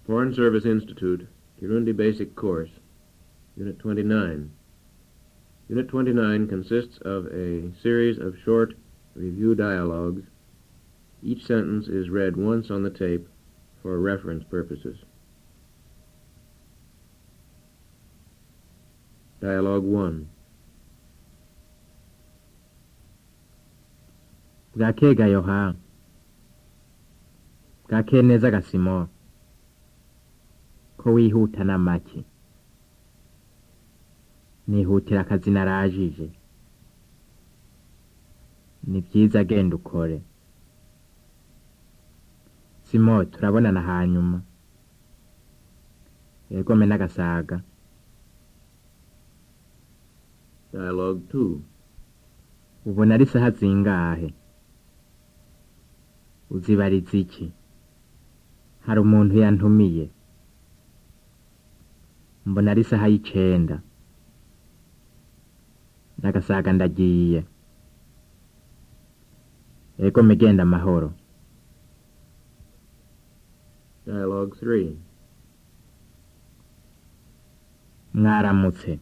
Foreign Service Institute, Kirundi Basic Course, Unit 29. Unit 29 consists of a series of short review dialogues. Each sentence is read once on the tape for reference purposes. Dialogue 1. bwakeye ga yoha bwakeye neza gasimo ko wihuta na make nihutira akazi narajije ni byiza agenda ukore simo turabonana hanyuma yegome n'agasaga Dialogue 2. ubona ari saha zingahe uzibariza iki hari umuntu yantumiye mbona ari saha y'icenda n'agasaga ndagiye ego migenda amahoro Dialogue 3. mwaramutse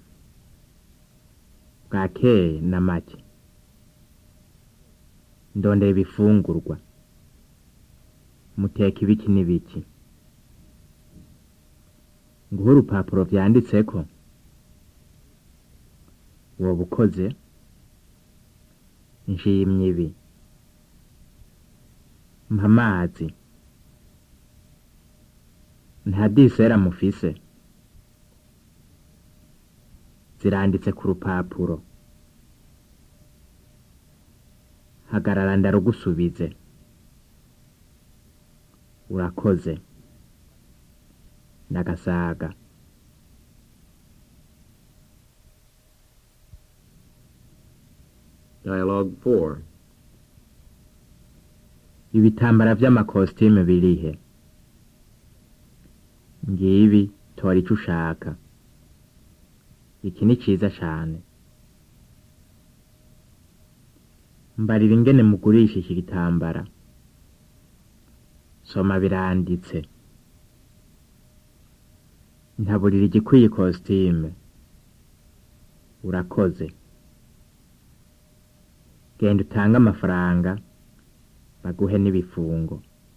bwakeye na make ndondera ibifungurwa muteka ibiki n'ibiki nguhe urupapuro vyanditseko woba ukoze nshimye ibi mpa amazi nta disera mufise ziranditse ku rupapuro hagarara ndarugusubize urakoze ndagasaga Dialogue 4. ibitambara vy'amakositime birihe ngibi tora ico ushaka iki ni ciza cane mbarira ingene mugurisha iki gitambara soma biranditse ntaburira igikwiye kositime urakoze genda utange amafaranga baguhe n'ibifungo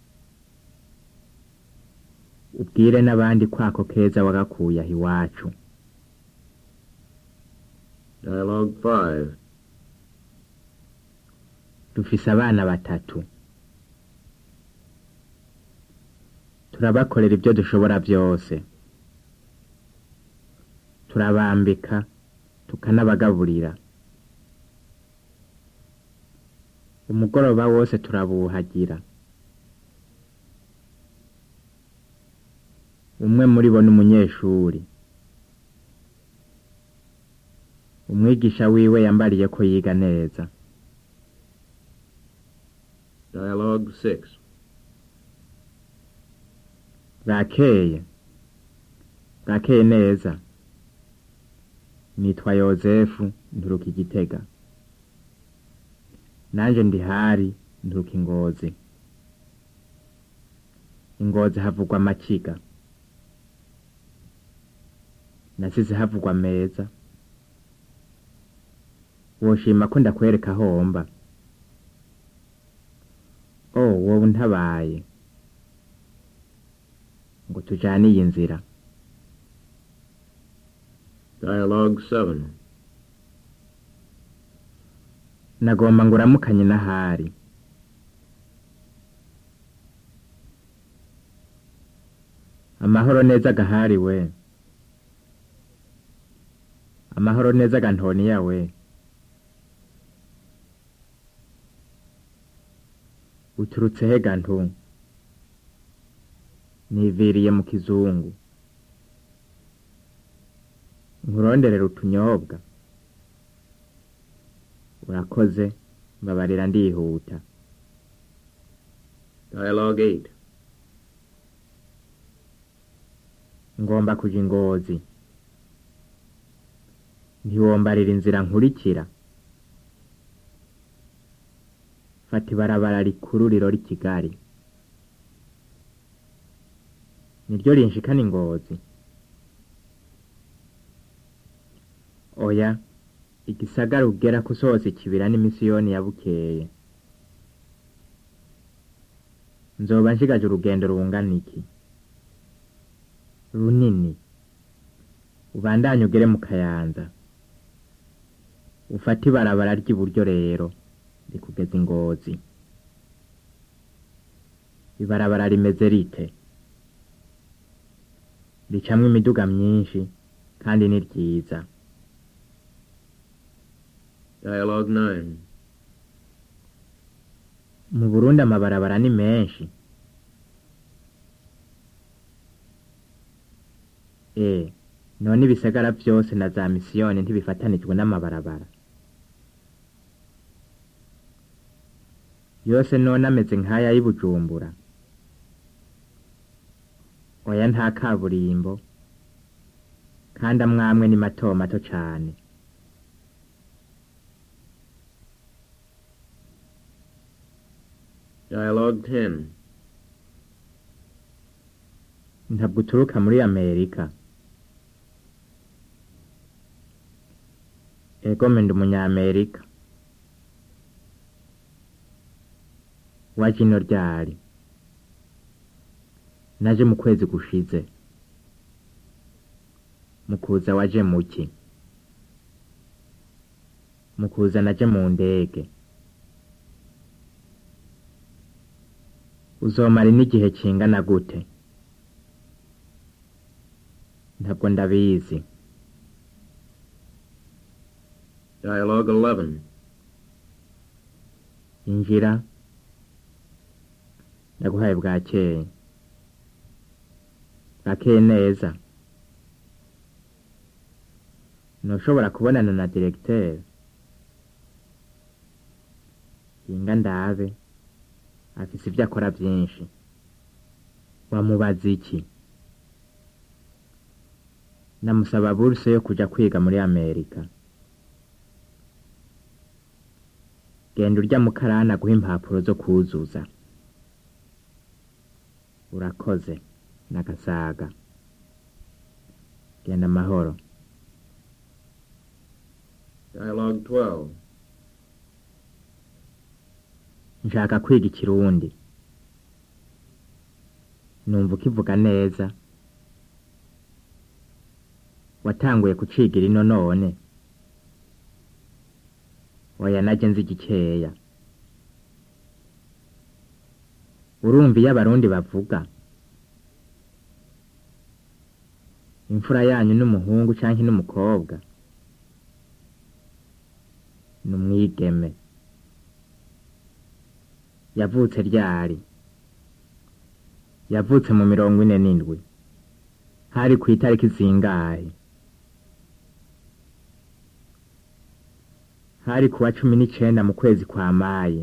ubwire n'abandi kwako keza wagakuye aho iwacu Dialogue 5. dufise abana batatu turabakorera ibyo dushobora byose turabambika tukanabagaburira umugoroba wose turabuhagira umwe muri bo ni umunyeshuri umwigisha wiwe yambariye ko yiga neza Dialogue 6. bwakeye bwakeye neza nitwa yozefu nturuka igitega nanje ndi hari nturuka ingozi ingozi havugwa amakiga nasize havugwa meza woshima ko ndakwereka homba o wowe untabaye ngo tujane iyi nzira Dialogue 7. nagomba ngo uramukanye n'ahari amahoro neza gahari we amahoro neza gantoniya we uturutse he gantu niviriye mu kizungu nkuronderera utunyobwa urakoze mbabarira ndihuta Dialogue 8. ngomba kuja ingozi ntiwombarira inzira nkurikira fata ibarabara rikuru rirora i kigali niryo rinshikana ingozi oya igisagara ugera kusohotse ikibira n'imisiyoni ya bukeye nzoba nshigaje urugendo rungana iki runini ubandanye ugere mu kayanza ufate ibarabara ry'iburyo rero rikugeza ingozi ibarabara rimeze rite ricamwo imiduga myinshi kandi ni ryiza Dialogue 9. mu burundi amabarabara ni menshi e none ibisagara vyose na za misiyoni ntibifatanijwe n'amabarabara yose none ameze nk'aya y'i bujumbura oya nta kaburimbo kandi amwamwe ni mato mato cane Dialogue 10. ntabwo uturuka muri amerika ego menda umunyamerika waje ino ryari naje mu kwezi gushize mu kuza waje muki mu kuza naje mu ndege uzomara n'igihe kingana gute ntabwo ndabizi Dialogue 11. injira ndaguhaye bwakeye bwakeye neza ntushobora kubonana na diregiteri hinga ndabe afise ibyo akora byinshi wamubaza iki namusaba buruse yo kuja kwiga muri amerika genda urya mukarani aguha impapuro zo kuzuza urakoze n'agasaga genda amahoro Dialogue 12. nshaka kwiga ikirundi numva ukivuga neza watanguye kucigira ino none oya naje nzi gikeya urumva iyo abarundi bavuga imfura yanyu n'umuhungu canke n'umukobwa ni umwigeme yavutse ryari yavutse mu mirongo ine n'indwi hari ku itariki zingahe hari kuwa cumi n'icenda mu kwezi kwa mayi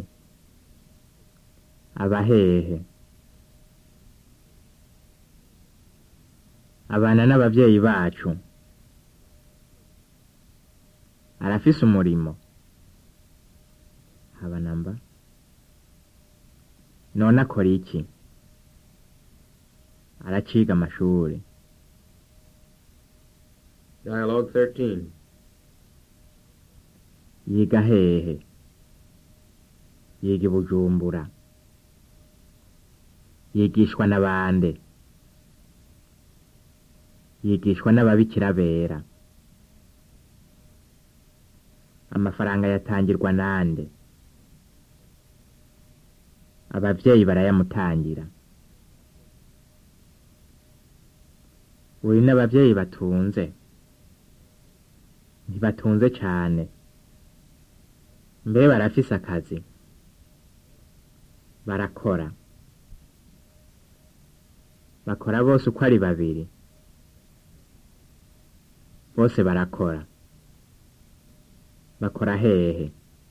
abahehe abana n'abavyeyi bacu arafise umurimo haba namba none akora iki araciga amashuri Dialogue 13. yiga hehe yiga i bujumbura yigishwa na bande yigishwa n'ababikira bera amafaranga yatangirwa nande abavyeyi barayamutangira uri n'abavyeyi batunze ntibatunze cane mbe barafise akazi barakora bakora bose uko ari babiri bose barakora bakora hehe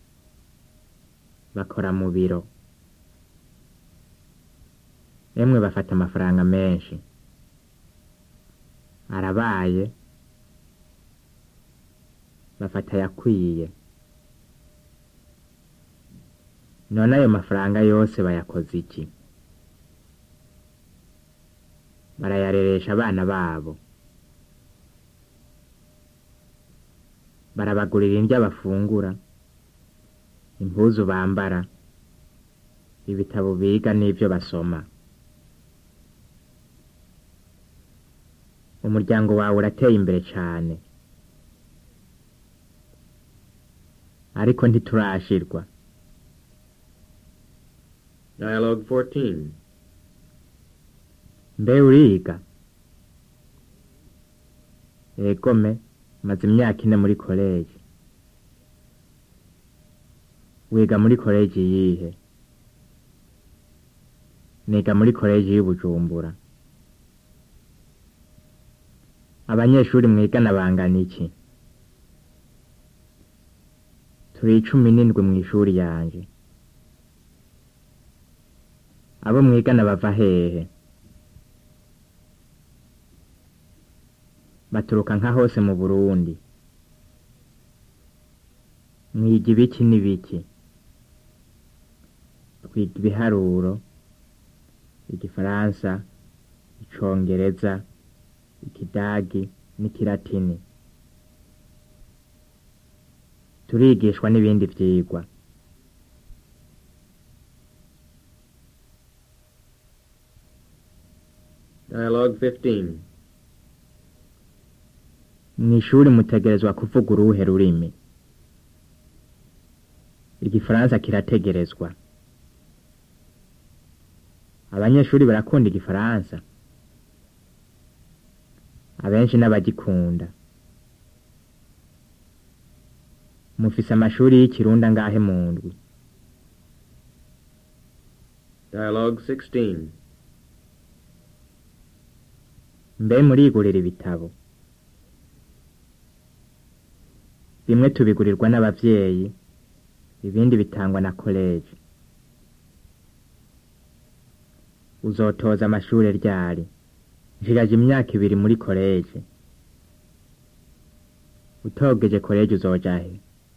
bakora mu biro emwe bafata amafaranga menshi arabaye bafata yakwiye none ayo mafaranga yose bayakoze iki barayareresha abana babo barabagurira indya bafungura impuzu bambara ibitabo biga n'ivyo basoma umuryango wawe urateye imbere cane ariko ntiturashirwa Dialogue 14. mbe uriga egome maze imyaka ine muri koleji wiga muri koleji yihe niga muri koleji y'ubujumbura abanyeshuri mwigana bangana iki turi icumi n'indwi mw'ishuri yanje abo mwigana bava hehe baturuka nka hose mu burundi mwiga ibiki n'ibiki twiga ibiharuro igifaransa icongereza ikidagi n'ikilatini turigishwa n'ibindi vyigwa Dialogue 15. mw'ishuri mutegerezwa kuvuga uruhe rurimi igifaransa kirategerezwa abanyeshuri barakunda igifaransa abenshi n'abagikunda mufise amashuri y'ikirundi angahe mu ndwi Dialogue 16. mbe murigurira ibitabo bimwe tubigurirwa n'abavyeyi ibindi bitangwa na koleji uzotoza amashure ryari nshigaje imyaka ibiri muri koleji utogeje koleji uzoja he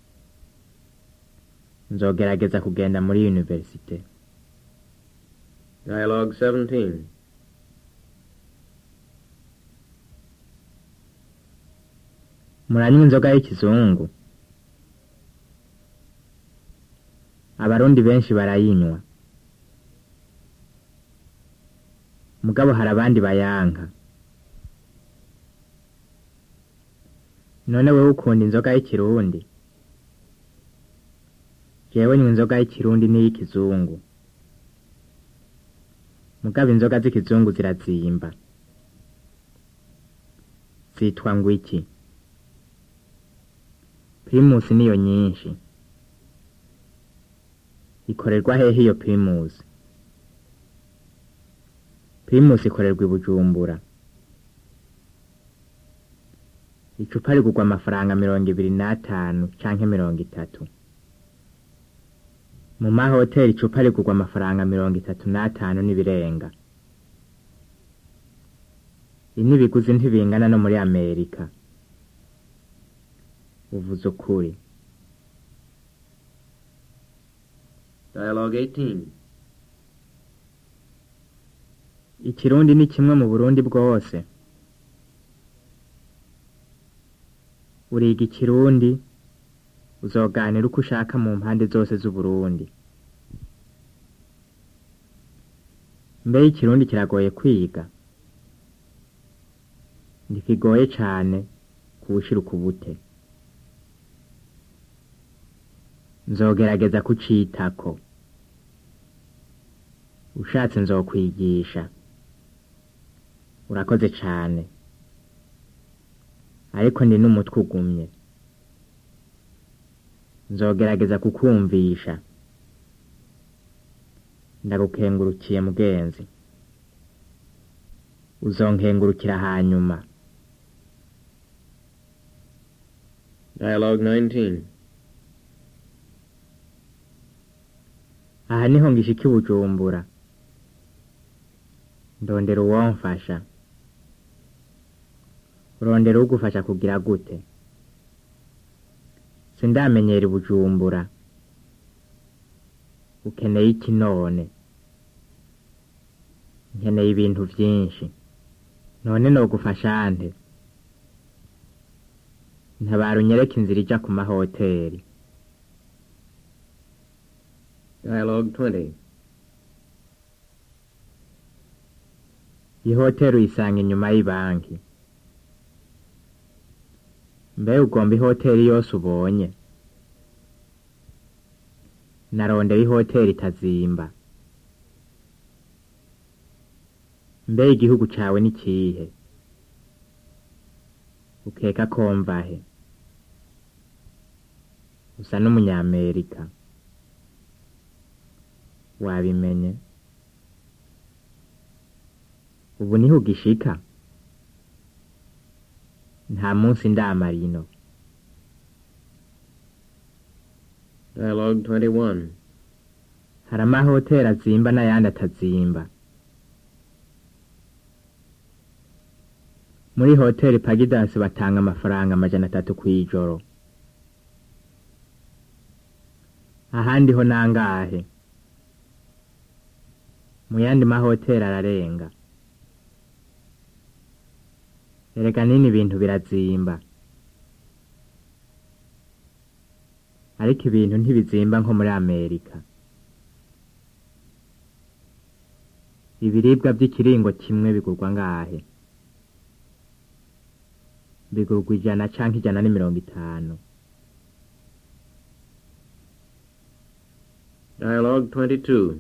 nzogerageza kugenda muri universite Dialogue 17. muranywa inzoga y'ikizungu abarundi benshi barayinywa mugabo hari abandi bayanka none wewe ukunda inzoga y'ikirundi jewe nywa inzoga y'ikirundi n'iy'ikizungu mugabo inzoga z'ikizungu zirazimba zitwa ngo iki primus niyo nyinshi ikorerwa hehe iyo primus primus ikorerwa i bujumbura icupa rigurwa amafaranga mirongo ibiri n'atanu canke mirongo itatu mu mahoteli icupa rigurwa amafaranga mirongo itatu n'atanu n'ibirenga inibiguzi ntibingana no muri amerika uvuze ukuri Dialogue 18. ikirundi ni kimwe mu burundi bwose uriga ikirundi uzoganira uko ushaka mu mpande zose z'uburundi mbe ikirundi kiragoye kwiga ntikigoye cane kuwushira ukubute nzogerageza kucitako ushatse nzokwigisha urakoze cane ariko ndi n'umutwe ugumye nzogerageza kukumvisha ndagukengurukiye mugenzi uzonkengurukira hanyuma Dialogue 19. aha niho ngishika i bujumbura ndondera uwomfasha urondera ugufasha kugira gute sindamenyera i bujumbura ukeneye iki none nkeneye ibintu vyinshi none nogufasha nte ntabara unyereke inzira ija ku mahoteri Dialogue 20. ihoteri uyisanga inyuma y'ibanki mbe ugomba ihoteri yose ubonye narondera ihoteri itazimba mbe igihugu cawe ni kihe ukeka ko mvahe usa n'umunyamerika wabimenye ubu niho ugishika nta munsi ndamara ino Dialogue 21. hari amahoteri azimba n'ayandi atazimba muri hoteri pagidasi batanga amafaranga amajana atatu kw'ijoro ahandi ho nangahe mu yandi mahoteri ararenga erega nini ibintu birazimba ariko ibintu ntibizimba nko muri amerika ibiribwa by'ikiringo kimwe bigurwa ngahe bigurwa ijana canke ijana n'imirongo itanu Dialogue 22.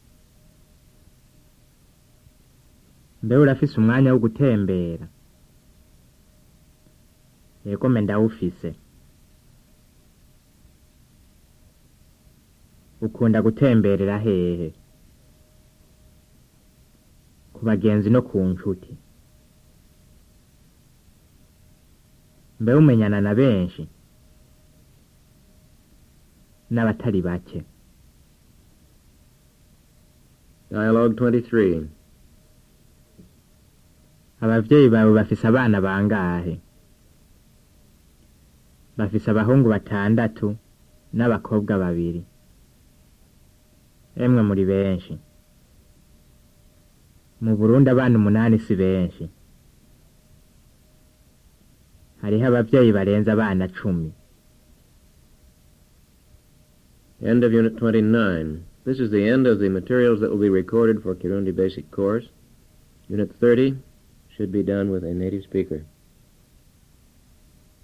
mbe urafise umwanya wo gutembera yego me ndawufise ukunda gutemberera hehe ku bagenzi no ku nshuti mbe umenyana na benshi n'abatari bake Dialogue 23. abavyeyi bawe bafise abana bangahe bafise abahungu batandatu n'abakobwa babiri emwe muri benshi mu burundi abana umunani si benshi hariho abavyeyi barenze abana cumi End of Unit 29. This is the end of the materials that will be recorded for Kirundi Basic Course. Unit 30 should be done with a native speaker.